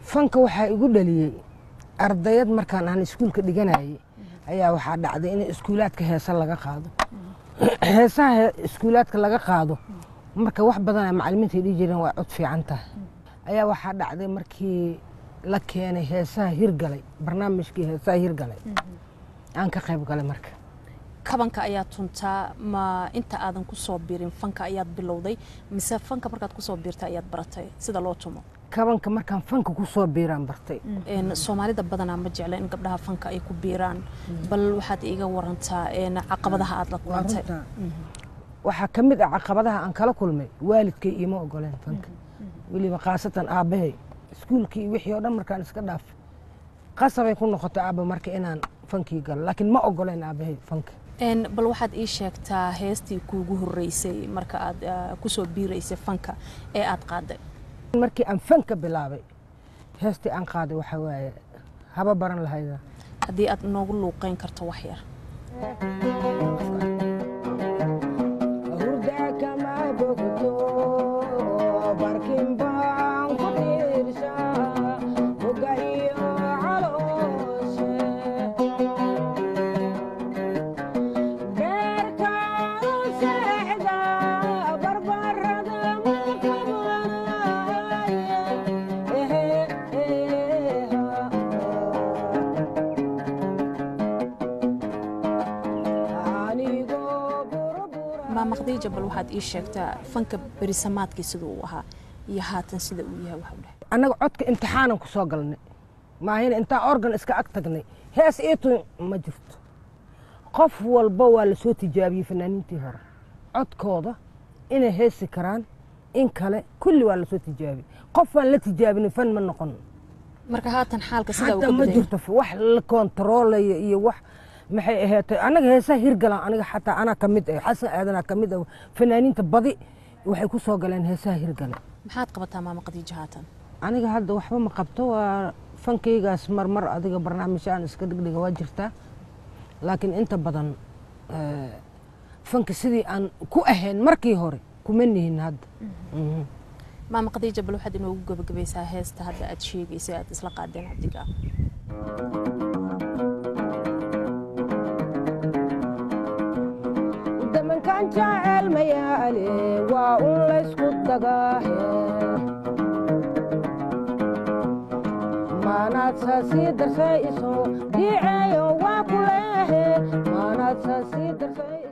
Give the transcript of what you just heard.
fanka waxaa igu dhaliyey ardayad markaan aan iskuulka dhiganayay ayaa waxaa dhacday in iskuulaadka heesa laga qaado heesaha he- iskuulaadka laga qaado marka wax badan ay macalimiinta dhihi jireen waa cod fiican tahay ayaa waxaa dhacday markii la keenay heesaha hirgalay barnaamijkii heesaha hirgalay aan ka qayb galay marka kabanka ayaad tuntaa ma inta aadan ku soo birin fanka ayaad bilowday mise fanka markaad kusoo biirta ayaad baratay sida loo tumo kabanka markaan fanka ku soo biiraan bartay Een, soomaalida badanaa ma jecla in gabdhaha fanka ay ku biiraan bal waxaad iiga warantaa een, caqabadaha aad la kulantay waxaa ka mid ah caqabadaha aan kala kulmay waalidkay iima ogoleen fanka weliba khaasatan aabbahay iskuulkii iyo wixii oo dhan markaan iska dhaaf qasabay ku noqotay aabba marka inaan fankii galo laakiin ma ogoleen aabbahay fanka Een, bal waxaad ii sheegtaa heestii kuugu horeysay marka aad ah, kusoo biiraysay fanka ee aad qaaday markii aan fanka bilaabay heestii aan qaaday waxaa waaye haba baran lahayda haddii aad noogu luuqeyn karto wax yar hurda kama bogto barkin baan ku dhiirshaa boga iyo calooshe beerkaan u seexda barbarada ma qabanaye ehe eha anigoo burubura maama khadiija bal waxaad ii sheegtaa fanka berisamaadkii sida uu ahaa iyo haatan sida uu yahay waxa u dheh annaga codka imtixaanan ku soo galnay maahina intaan organ iska ag tagnay hees iitun ma jirto qof walba waa la soo tijaabiyey fanaaniintii hore codkooda inay heesi karaan in kale kulli waa la soo tijaabiyey qof aan la tijaabinin fan ma noqon marka haatan xaalka sida uu hadda ka ma badan jirto wax la kontaroolayo iyo wax maxay ahaatay anaga heesaha hirgalaan aniga xataa anaa ka mid ah xasan aadanaa ka mid ah fanaaniinta badi waxay ku soo galeen heesaha hirgale maxaad qabataa maama khadiija haatan aniga hadda waxba ma qabto waa fankaygaas marmar adiga barnaamijyaan iska dhigdhiga waa jirtaa laakiin inta badan eh, fanka sidii aan ku ahayn markii hore kuma nihin hadda Mhm. maama khadiija bal waxaad inoogu gabagabaysaa heesta hadda aad sheegaysay aad isla qaadeen cabdiga damankan jaceyl mayaale waa un laysku dagaahe maanaad saasii darsayso diiceeyo waa ku leehe maanaad saasii darsay